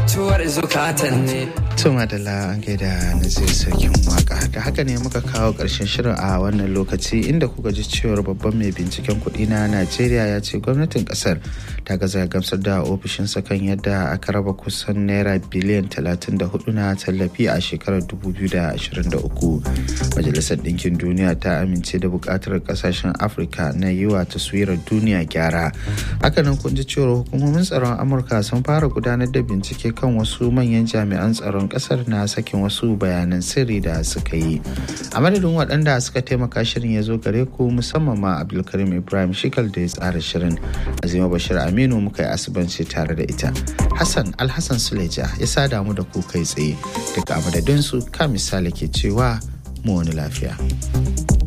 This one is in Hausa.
mutuwar zukatan ne Tuma da la an gaida Nazir Sarkin Waka. Da haka ne muka kawo ƙarshen shirin a wannan lokaci inda kuka ji cewar babban mai binciken kuɗi na Najeriya ya ce gwamnatin ƙasar ta gaza gamsar da ofishinsa kan yadda aka raba kusan naira biliyan 34 na tallafi a shekarar 2023. Majalisar Ɗinkin Duniya ta amince da buƙatar ƙasashen Afirka na yi wa taswirar duniya gyara. Hakanan kun ji cewar hukumomin tsaron Amurka sun fara gudanar da bincike kan wasu manyan jami'an tsaron kasar na sakin wasu bayanan sirri da suka yi a madadin waɗanda suka taimaka shirin ya zo gare ku musamman ma abdulkarim ibrahim shikal da ya tsara shirin azima bashir aminu muka yi asibanci tare da ita hassan alhassan suleja ya sada mu da ku kai tsaye daga madadinsu ka misali ke cewa mu wani lafiya